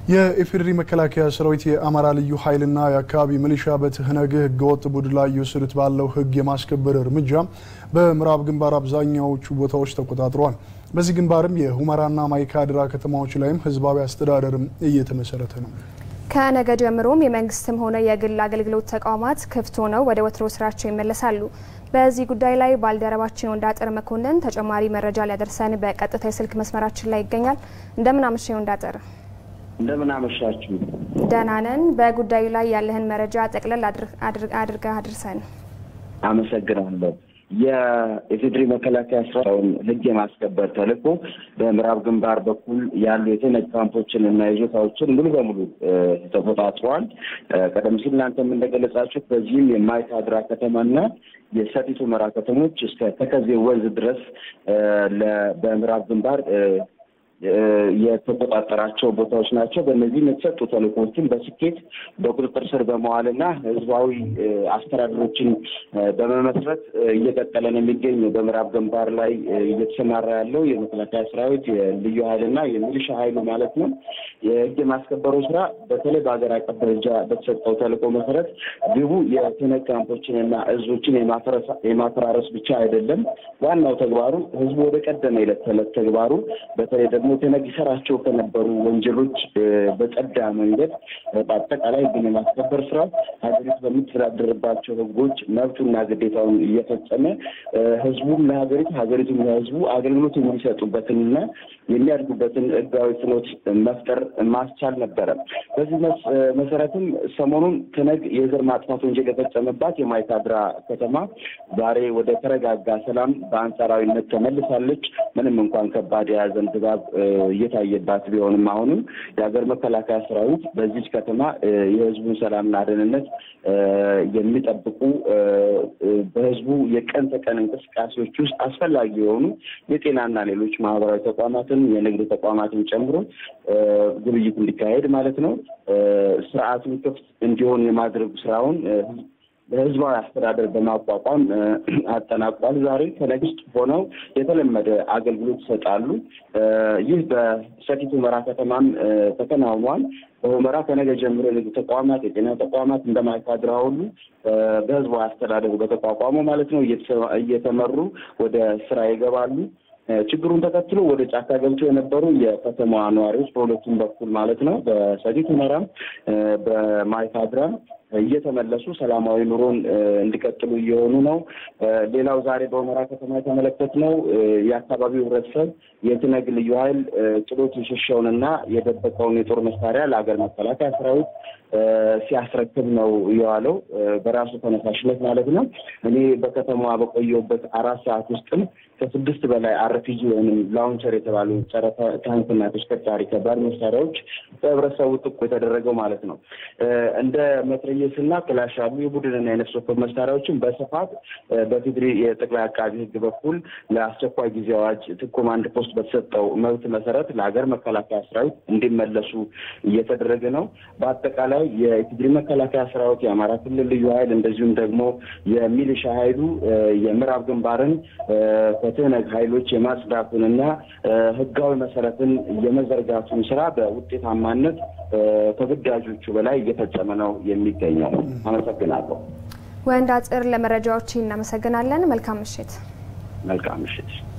የኢፌዴሪ መከላከያ ሰራዊት የአማራ ልዩ ኃይልና የአካባቢ ሚሊሻ በትህነግ ህገወጥ ቡድን ላይ እየወሰዱት ባለው ህግ የማስከበር እርምጃ በምዕራብ ግንባር አብዛኛዎቹ ቦታዎች ተቆጣጥረዋል። በዚህ ግንባርም የሁመራና ማይካድራ ከተማዎች ላይም ህዝባዊ አስተዳደርም እየተመሰረተ ነው። ከነገ ጀምሮም የመንግስትም ሆነ የግል አገልግሎት ተቋማት ክፍት ሆነው ወደ ወትሮ ስራቸው ይመለሳሉ። በዚህ ጉዳይ ላይ ባልደረባችን ወንዳጥር መኮንን ተጨማሪ መረጃ ሊያደርሰን በቀጥታ የስልክ መስመራችን ላይ ይገኛል። እንደምን አመሸ ወንዳጥር? እንደምን አመሻችሁ። ደህና ነን። በጉዳዩ ላይ ያለህን መረጃ ጠቅለል አድርገህ አድርሰን። አመሰግናለሁ። የኢፌዴሪ መከላከያ ሰራዊት ህግ የማስከበር ተልዕኮ በምዕራብ ግንባር በኩል ያሉ የትነግ ካምፖችን እና ይዞታዎችን ሙሉ በሙሉ ተቆጣጥረዋል። ቀደም ሲል እናንተም እንደገለጻችሁት በዚህም የማይካድራ ከተማና የሰቲት ሁመራ ከተሞች እስከ ተከዜ ወንዝ ድረስ በምዕራብ ግንባር የተቆጣጠራቸው ቦታዎች ናቸው። በእነዚህም የተሰጡ ተልዕኮዎችን በስኬት በቁጥጥር ስር በመዋልና ህዝባዊ አስተዳደሮችን በመመስረት እየቀጠለ ነው የሚገኘው። በምዕራብ ግንባር ላይ እየተሰማራ ያለው የመከላከያ ሰራዊት የልዩ ኃይልና የሚሊሻ ኃይሉ ማለት ነው። የህግ የማስከበሩ ስራ በተለይ በሀገር አቀፍ ደረጃ በተሰጠው ተልዕኮ መሰረት ግቡ የትነግ ካምፖችንና እዞችን የማፈራረስ ብቻ አይደለም። ዋናው ተግባሩ ህዝቡ ወደ ቀደመ የዕለት ተዕለት ተግባሩ በተለይ ደግሞ ትነግ ይሰራቸው ከነበሩ ወንጀሎች በጸዳ መንገድ በአጠቃላይ ህግን የማስከበር ስራ ሀገሪቱ በምትተዳደርባቸው ህጎች መብቱና ግዴታውን እየፈጸመ ህዝቡም ለሀገሪቱ ሀገሪቱም ለህዝቡ አገልግሎት የሚሰጡበትንና የሚያድጉበትን ህጋዊ ፍኖት መፍጠር ማስቻል ነበረ። በዚህ መሰረትም ሰሞኑን ትነግ የዘር ማጥፋት ወንጀል የፈጸመባት የማይካድራ ከተማ ዛሬ ወደ ተረጋጋ ሰላም በአንጻራዊነት ተመልሳለች። ምንም እንኳን ከባድ የያዘን ድባብ እየታየባት ቢሆንም አሁንም የሀገር መከላከያ ሰራዊት በዚች ከተማ የህዝቡን ሰላምና ደህንነት የሚጠብቁ በህዝቡ የቀን ተቀን እንቅስቃሴዎች ውስጥ አስፈላጊ የሆኑ የጤናና ሌሎች ማህበራዊ ተቋማትን የንግድ ተቋማትን ጨምሮ ግብይት እንዲካሄድ ማለት ነው ስርዓቱን ክፍት እንዲሆን የማድረግ ስራውን በህዝባዊ አስተዳደር በማቋቋም አጠናቋል። ዛሬ ከነግ ውስጥ ሆነው የተለመደ አገልግሎት ይሰጣሉ። ይህ በሰቲት ሁመራ ከተማም ተከናውኗል። በሁመራ ከነገ ጀምሮ የንግድ ተቋማት፣ የጤና ተቋማት እንደ ማይካድራ ሁሉ በህዝባዊ አስተዳደሩ በተቋቋመው ማለት ነው እየተመሩ ወደ ስራ ይገባሉ። ችግሩን ተከትሎ ወደ ጫካ ገብተው የነበሩ የከተማዋ ነዋሪዎች በሁለቱም በኩል ማለት ነው በሰቲት ሁመራም በማይካድራም እየተመለሱ ሰላማዊ ኑሮን እንዲቀጥሉ እየሆኑ ነው። ሌላው ዛሬ በሁመራ ከተማ የተመለከትነው የአካባቢው ህብረተሰብ የትነግ ልዩ ኃይል ጥሎት የሸሸውንና የደበቀውን የጦር መሳሪያ ለሀገር መከላከያ ሰራዊት ሲያስረክብ ነው የዋለው በራሱ ተነሳሽነት ማለት ነው። እኔ በከተማዋ በቆየሁበት አራት ሰዓት ውስጥም ከስድስት በላይ አርፒጂ ወይም ላውንቸር የተባሉ ጸረ ታንክና ተሽከርካሪ ከባድ መሳሪያዎች በህብረተሰቡ ጥቁ የተደረገው ማለት ነው። እንደ መትረየስና ክላሽ ያሉ የቡድንና የነፍስ ወከፍ መሳሪያዎችን በስፋት በፌዴሪ የጠቅላይ አቃቢ ህግ በኩል ለአስቸኳይ ጊዜ አዋጅ ኮማንድ ፖስት በተሰጠው መብት መሰረት ለሀገር መከላከያ ሰራዊት እንዲመለሱ እየተደረገ ነው። በአጠቃላይ የኢፌዴሪ መከላከያ ሰራዊት፣ የአማራ ክልል ልዩ ኃይል እንደዚሁም ደግሞ የሚሊሻ ኃይሉ የምዕራብ ግንባርን ከትህነግ ኃይሎች የማጽዳቱንና ህጋዊ መሰረትን የመዘርጋቱን ስራ በውጤታማነት ከግዳጆቹ በላይ እየፈጸመ ነው የሚገኘው። አመሰግናለሁ። ወንዳጥር፣ ለመረጃዎች እናመሰግናለን። መልካም ምሽት። መልካም ምሽት።